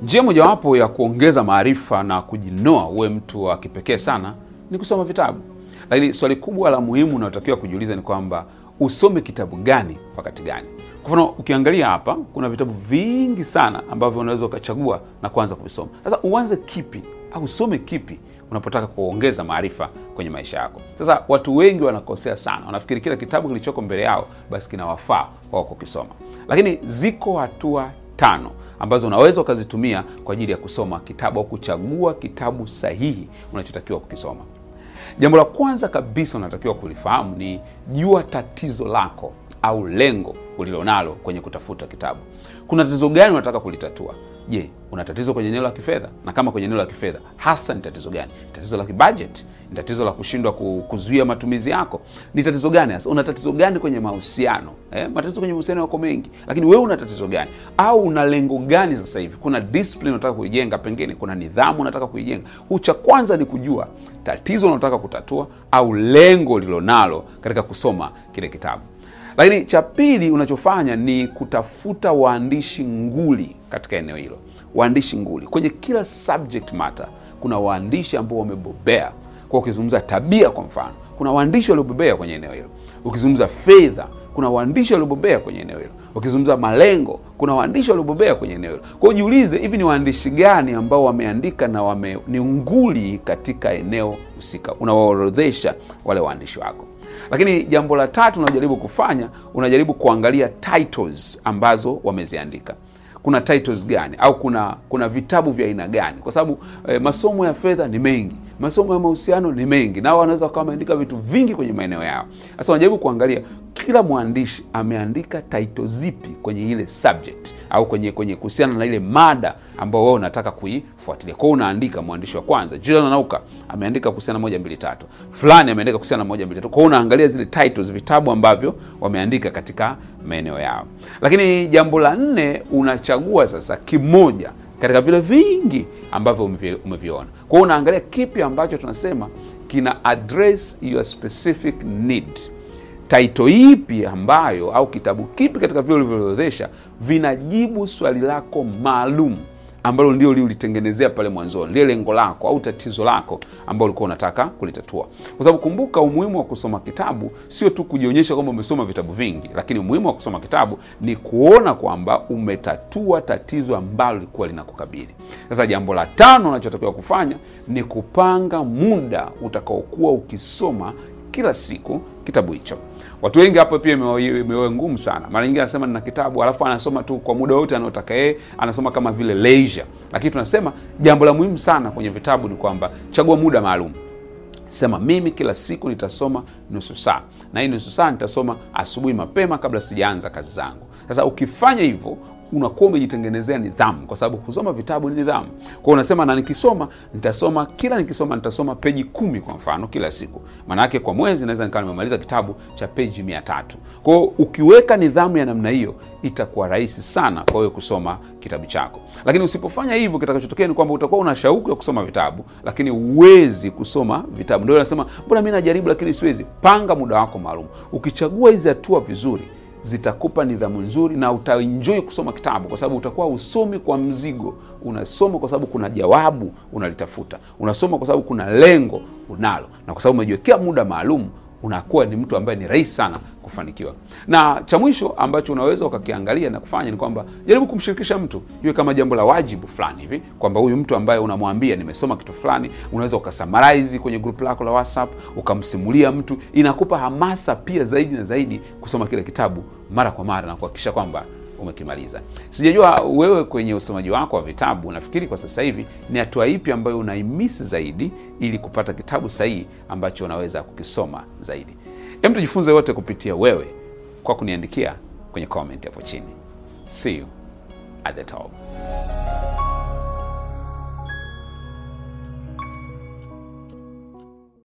Njia mojawapo ya kuongeza maarifa na kujinoa uwe mtu wa kipekee sana ni kusoma vitabu. Lakini swali kubwa la muhimu unaotakiwa kujiuliza ni kwamba usome kitabu gani wakati gani? Kwa mfano, ukiangalia hapa kuna vitabu vingi sana ambavyo unaweza ukachagua na kuanza kuvisoma. Sasa uanze kipi au usome kipi unapotaka kuongeza maarifa kwenye maisha yako? Sasa watu wengi wanakosea sana, wanafikiri kila kitabu kilichoko mbele yao basi kinawafaa wao kukisoma, lakini ziko hatua tano ambazo unaweza ukazitumia kwa ajili ya kusoma kitabu au kuchagua kitabu sahihi unachotakiwa kukisoma. Jambo la kwanza kabisa unatakiwa kulifahamu ni jua tatizo lako au lengo ulilonalo kwenye kutafuta kitabu. Kuna tatizo gani unataka kulitatua? Je, una tatizo kwenye eneo la kifedha? Na kama kwenye eneo la kifedha hasa ni tatizo gani? Tatizo la kibudget? Ni tatizo la kushindwa kuzuia matumizi yako? Ni tatizo gani hasa? Una tatizo gani kwenye mahusiano? Eh, matatizo kwenye mahusiano yako mengi, lakini wewe una tatizo gani? Au una lengo gani sasa hivi? Kuna discipline unataka kuijenga, pengine kuna nidhamu unataka kuijenga. Huu cha kwanza ni kujua tatizo unataka kutatua au lengo lilonalo katika kusoma kile kitabu. Lakini cha pili unachofanya ni kutafuta waandishi nguli katika eneo hilo. Waandishi nguli kwenye kila subject matter, kuna waandishi ambao wamebobea. Kwa ukizungumza tabia, kwa mfano, kuna waandishi waliobobea kwenye eneo hilo. Ukizungumza fedha, kuna waandishi waliobobea kwenye eneo hilo. Ukizungumza malengo, kuna waandishi waliobobea kwenye eneo hilo. Kwa hiyo jiulize, hivi ni waandishi gani ambao wameandika na wame, ni nguli katika eneo husika? Unawaorodhesha wale waandishi wako. Lakini jambo la tatu unajaribu kufanya, unajaribu kuangalia titles ambazo wameziandika. Kuna titles gani au kuna kuna vitabu vya aina gani? Kwa sababu eh, masomo ya fedha ni mengi, masomo ya mahusiano ni mengi, nao wanaweza wakawa wameandika vitu vingi kwenye maeneo yao. Sasa unajaribu kuangalia kila mwandishi ameandika title zipi kwenye ile subject au kwenye kwenye kuhusiana na ile mada ambayo wewe unataka kuifuatilia. Kwa hiyo unaandika mwandishi wa kwanza Julian Nauka ameandika kuhusiana na moja mbili tatu, fulani ameandika kuhusiana na moja mbili tatu. Kwa hiyo unaangalia zile titles, vitabu ambavyo wameandika katika maeneo yao. Lakini jambo la nne, unachagua sasa kimoja katika vile vingi ambavyo umeviona. Kwa hiyo unaangalia kipi ambacho tunasema kina address your specific need taito ipi ambayo au kitabu kipi katika vile ulivyoorodhesha vinajibu swali lako maalum ambalo ndio ulitengenezea pale mwanzoni, lile lengo lako au tatizo lako ambalo ulikuwa unataka kulitatua. Kwa sababu kumbuka, umuhimu wa kusoma kitabu sio tu kujionyesha kwamba umesoma vitabu vingi, lakini umuhimu wa kusoma kitabu ni kuona kwamba umetatua tatizo ambalo lilikuwa linakukabili. Sasa jambo la tano unachotakiwa kufanya ni kupanga muda utakaokuwa ukisoma kila siku kitabu hicho. Watu wengi hapo pia imewe ngumu sana. Mara nyingi anasema nina kitabu alafu anasoma tu kwa muda wote anaotaka yeye, anasoma kama vile leisure. Lakini tunasema jambo la muhimu sana kwenye vitabu ni kwamba chagua muda maalum. Sema mimi kila siku nitasoma nusu saa, na hii nusu saa nitasoma asubuhi mapema kabla sijaanza kazi zangu. Sasa ukifanya hivyo unakuwa umejitengenezea nidhamu, kwa sababu kusoma vitabu ni nidhamu. Kwa hiyo unasema, na nikisoma nitasoma, kila nikisoma nitasoma peji kumi kwa mfano kila siku. Maana yake kwa mwezi naweza nikawa nimemaliza kitabu cha peji mia tatu. Kwa hiyo ukiweka nidhamu ya namna hiyo, itakuwa rahisi sana kwa wewe kusoma kitabu chako. Lakini usipofanya hivyo, kitakachotokea ni kwamba utakuwa una shauku ya kusoma vitabu, lakini huwezi kusoma vitabu. Ndio nasema mbona mimi najaribu lakini siwezi. Panga muda wako maalum. Ukichagua hizi hatua vizuri zitakupa nidhamu nzuri na utaenjoy kusoma kitabu, kwa sababu utakuwa usomi kwa mzigo. Unasoma kwa sababu kuna jawabu unalitafuta, unasoma kwa sababu kuna lengo unalo, na kwa sababu umejiwekea muda maalum, unakuwa ni mtu ambaye ni rahisi sana kufanikiwa. Na cha mwisho ambacho unaweza ukakiangalia na kufanya ni kwamba jaribu kumshirikisha mtu, iwe kama jambo la wajibu fulani hivi, kwamba huyu mtu ambaye unamwambia nimesoma kitu fulani, unaweza ukasummarize kwenye group lako la WhatsApp, ukamsimulia mtu. Inakupa hamasa pia zaidi na zaidi kusoma kile kitabu mara kwa mara na kuhakikisha kwamba umekimaliza. Sijajua wewe kwenye usomaji wako wa vitabu unafikiri kwa sasa hivi ni hatua ipi ambayo unaimisi zaidi ili kupata kitabu sahihi ambacho unaweza kukisoma zaidi. Hem, tujifunze wote kupitia wewe kwa kuniandikia kwenye comment hapo chini. See you at the top.